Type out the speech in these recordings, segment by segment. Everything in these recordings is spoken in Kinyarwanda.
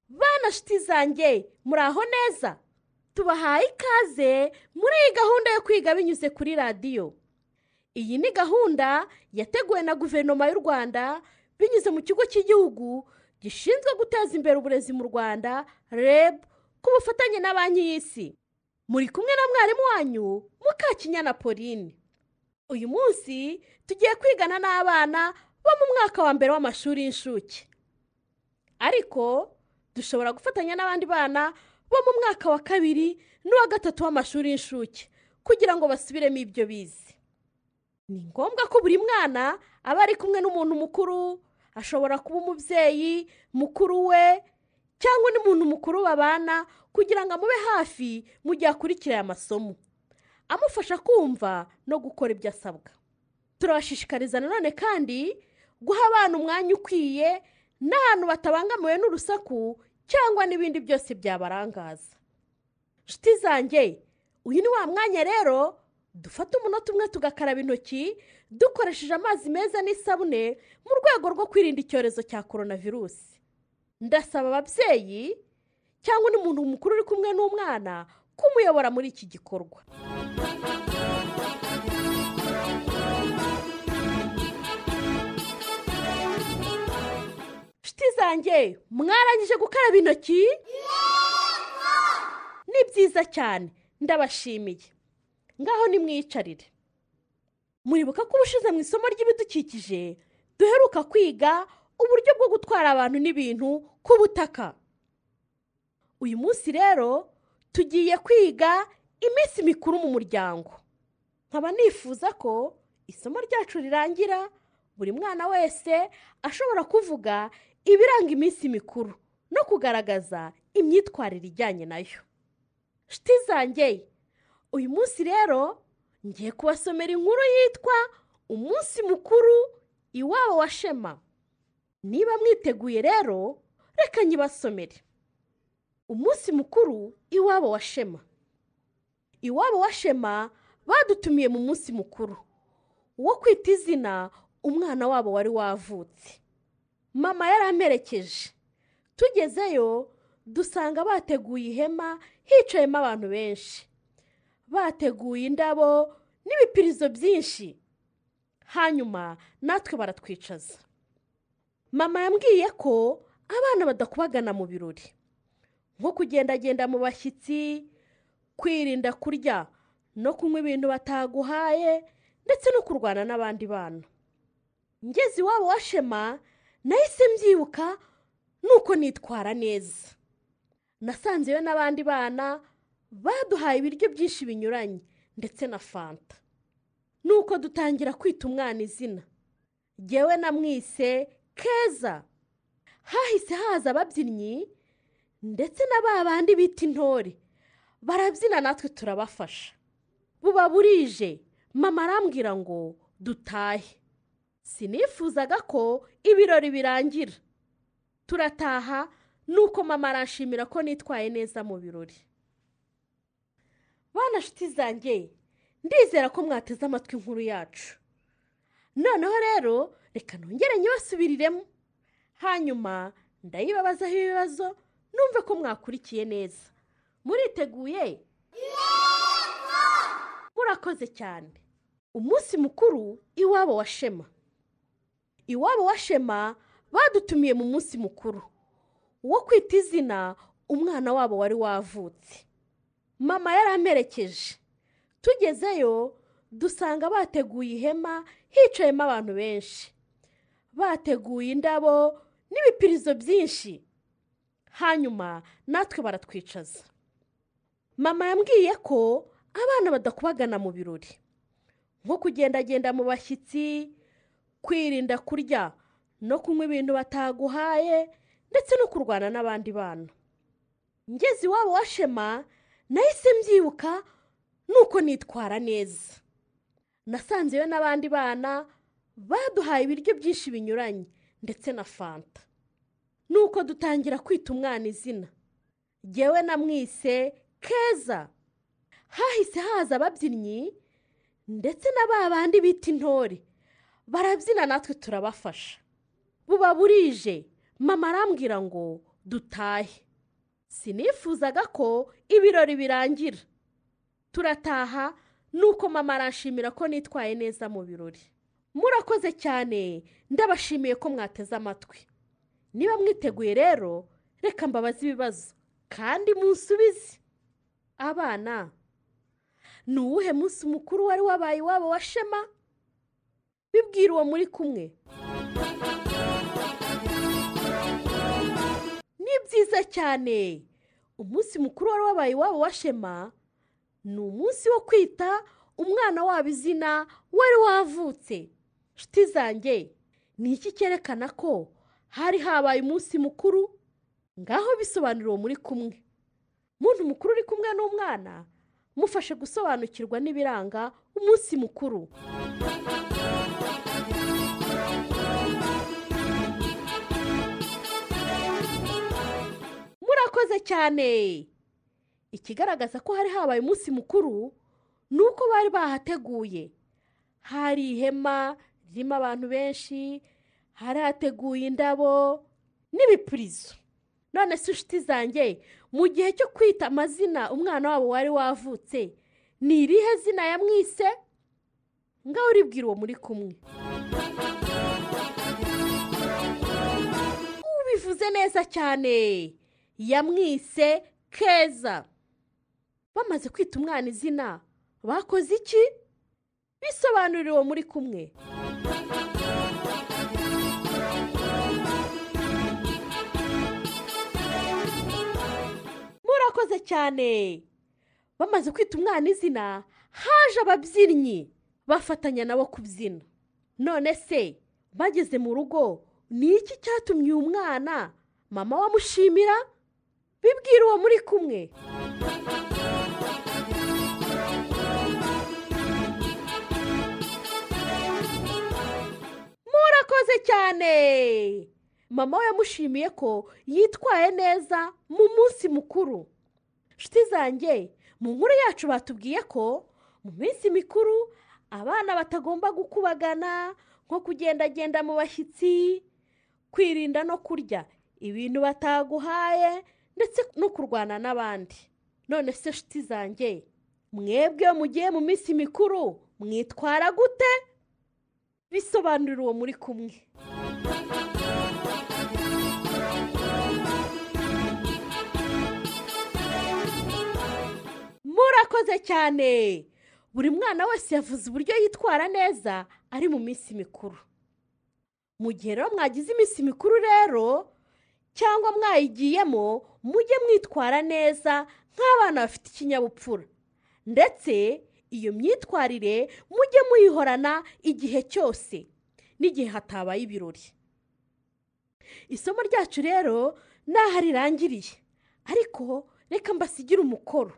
Bana shiti zanjye muraho neza tubahaye ikaze muri iyi gahunda yo kwiga binyuze kuri radiyo iyi ni gahunda yateguwe na guverinoma y'u rwanda binyuze mu kigo cy'igihugu gishinzwe guteza imbere uburezi mu rwanda reb ku bufatanye na banki y'isi muri kumwe na mwarimu wanyu mukakinyana pauline uyu munsi tugiye kwigana n'abana bo mu mwaka wa mbere w'amashuri y'incuke ariko dushobora gufatanya n'abandi bana bo mu mwaka wa kabiri n'uwa gatatu w'amashuri y'incuke kugira ngo basubiremo ibyo bize ni ngombwa ko buri mwana aba ari kumwe n'umuntu mukuru ashobora kuba umubyeyi mukuru we cyangwa n'umuntu mukuru babana kugira ngo amube hafi mu gihe akurikira aya masomo amufasha kumva no gukora ibyo asabwa turabashishikariza nanone kandi guha abana umwanya ukwiye n'ahantu batabangamiwe n'urusaku cyangwa n'ibindi byose byabarangaza nshuti zanjye uyu ni wa mwanya rero dufata umunota umwe tugakaraba intoki dukoresheje amazi meza n'isabune mu rwego rwo kwirinda icyorezo cya korona virusi ndasaba ababyeyi cyangwa n'umuntu mukuru uri kumwe n'umwana kumuyobora muri iki gikorwa nshuti zanjye mwarangije gukaraba intoki ni byiza cyane ndabashimiye ngaho nimwiyicarire muribuka ko ubushize mu isomo ry'ibidukikije duheruka kwiga uburyo bwo gutwara abantu n'ibintu ku butaka uyu munsi rero tugiye kwiga iminsi mikuru mu muryango nkaba nifuza ko isomo ryacu rirangira buri mwana wese ashobora kuvuga ibiranga iminsi mikuru no kugaragaza imyitwarire ijyanye nayo nshuti zanjye uyu munsi rero ngiye kubasomera inkuru yitwa umunsi mukuru iwabo wa shema niba mwiteguye rero reka nyibasomere umunsi mukuru iwabo wa shema iwabo wa shema badutumiye mu munsi mukuru wo kwita izina umwana wabo wari wavutse mama yaramperekeje tugezeyo dusanga bateguye ihema hicayemo abantu benshi bateguye indabo n'ibipirizo byinshi hanyuma natwe baratwicaza mama yambwiye ko abana badakubagana mu birori nko kugendagenda mu bashyitsi kwirinda kurya no kunywa ibintu bataguhaye ndetse no kurwana n'abandi bana ngeze iwabo wa shema nahise mbyibuka nuko nitwara neza nasanzeyo n'abandi bana baduhaye ibiryo byinshi binyuranye ndetse na fanta nuko dutangira kwita umwana izina ngewe namwise keza hahise haza ababyinnyi ndetse na ba bandi bita intore barabyina natwe turabafasha buba burije mama arambwira ngo dutahe sinifuzaga ko ibirori birangira turataha nuko mama arashimira ko nitwaye neza mu birori bana nshuti zanjye ndizera ko mwateze amatwi inkuru yacu noneho rero reka nongere nyibasubiriremo hanyuma ndayibabazaho ibibazo numve ko mwakurikiye neza muriteguye murakoze cyane umunsi mukuru iwabo wa shema iwabo wa shema badutumiye mu munsi mukuru wo kwita izina umwana wabo wari wavutse mama yaramperekeje tugezeyo dusanga bateguye ihema hicayemo abantu benshi bateguye indabo n'ibipirizo byinshi hanyuma natwe baratwicaza mama yambwiye ko abana badakubagana mu birori nko kugendagenda mu bashyitsi kwirinda kurya no kunywa ibintu bataguhaye ndetse no kurwana n'abandi bana ngeze iwabo wa shema nahise mbyibuka nuko nitwara neza nasanzeyo n'abandi bana baduhaye ibiryo byinshi binyuranye ndetse na fanta nuko dutangira kwita umwana izina ngewe namwise keza hahise haza ababyinnyi ndetse na ba bandi bita intore barabyina natwe turabafasha buba burije mama arambwira ngo dutahe sinifuzaga ko ibirori birangira turataha nuko mama arashimira ko nitwaye neza mu birori murakoze cyane ndabashimiye ko mwateze amatwi niba mwiteguye rero reka mbabaze ibibazo kandi munsubize abana ni uwuhe munsi mukuru wari wabaye iwabo wa shema bibwira uwo muri kumwe ni byiza cyane umunsi mukuru wari wabaye iwabo wa shema ni umunsi wo kwita umwana wabo izina wari wavutse nshuti zanjye ni iki cyerekana ko hari habaye umunsi mukuru ngaho bisobanura uwo muri kumwe muntu mukuru uri kumwe n'umwana mufashe gusobanukirwa n'ibiranga umunsi mukuru murakoze cyane ikigaragaza ko hari habaye umunsi mukuru ni uko bari bahateguye hari ihema ririmo abantu benshi hari hateguye indabo n'ibipurizo none se inshuti zanjye mu gihe cyo kwita amazina umwana wabo wari wavutse ni irihe zina yamwise ngaho uribwira uwo muri kumwe ubivuze neza cyane yamwise keza bamaze kwita umwana izina bakoze iki bisobanurira uwo muri kumwe murakoze cyane bamaze kwita umwana izina haje ababyinnyi bafatanya nabo kubyina none se bageze mu rugo ni iki cyatumye uyu mwana mama wamushimira bibwira uwo muri kumwe murakoze cyane mama we yamushimiye ko yitwaye neza mu munsi mukuru nshuti zanjye mu nkuru yacu batubwiye ko mu minsi mikuru abana batagomba gukubagana nko kugendagenda mu bashyitsi kwirinda no kurya ibintu bataguhaye ndetse no kurwana n'abandi none se nshuti zanjye mwebwe iyo mugiye mu minsi mikuru mwitwara gute bisobanurira uwo muri kumwe murakoze cyane buri mwana wese yavuze uburyo yitwara neza ari mu minsi mikuru mu gihe rero mwagize iminsi mikuru rero cyangwa mwayigiyemo mujye mwitwara neza nk'abana bafite ikinyabupfura ndetse iyo myitwarire mujye muyihorana igihe cyose n'igihe hatabaye ibirori isomo ryacu rero naho rirangiriye ariko reka mbasigire umukoro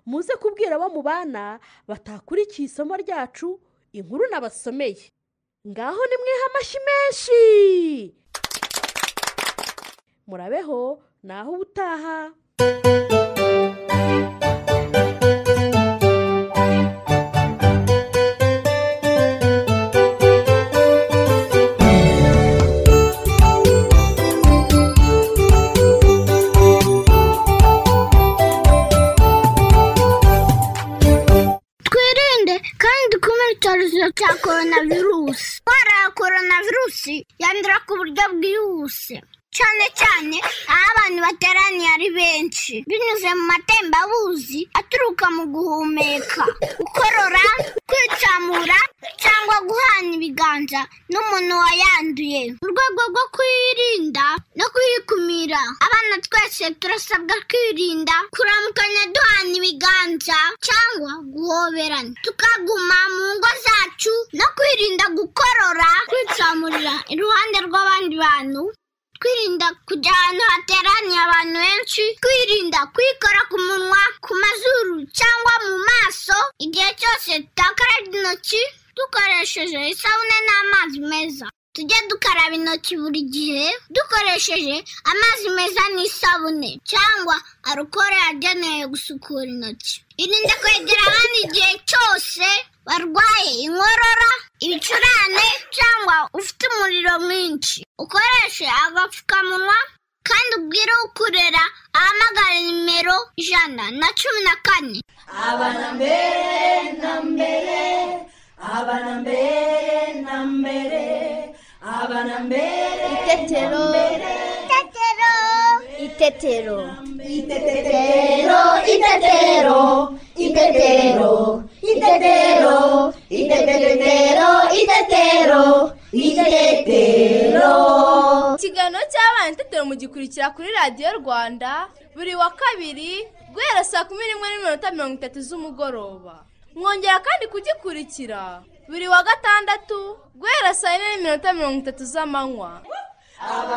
muze kubwira abo mu bana batakurikiye isomo ryacu inkuru nabasomeye ngaho nimwihe amashyi menshi murabeho naho ubutaha twirinde kandi dukumire icyorezo cya korona virusi indwara ya korona virusi yandura ku buryo bwihuse cyane cyane aho abantu bateraniye ari benshi binyuze mu matembabuzi aturuka mu guhumeka gukorora kwicamura cyangwa guhana ibiganza n'umuntu wayanduye mu rwego rwo kuyirinda no kuyikumira abana twese turasabwa kwirinda kuramukanya duhana ibiganza cyangwa guhoberana tukaguma mu ngo zacu no kwirinda gukorora kwicamurira iruhande rw'abandi bantu kwirinda kujya ahantu hateraniye abantu benshi kwirinda kwikora ku munwa ku mazuru cyangwa mu maso igihe cyose tutakarabye intoki dukoresheje isabune n'amazi meza tujye dukaraba intoki buri gihe dukoresheje amazi meza n'isabune cyangwa arukoro yagenewe gusukura intoki irinde kwegera abandi igihe cyose barwaye inkorora ibicurane cyangwa ufite umuriro mwinshi ukoreshe agapfukamunwa kandi ubwire ukurera ahamagara nimero ijana na cumi na kane itetero itetero itetero itetero itetero itetero itetero itetero itetero itetero ikiganiro cy'abana itetero mugikurikira kuri radiyo rwanda buri wa kabiri guhera saa kumi n'imwe n'iminota mirongo itatu z'umugoroba mwongera kandi kugikurikira buri wa gatandatu guhera saa yine n'iminota mirongo itatu z'amanywa Abana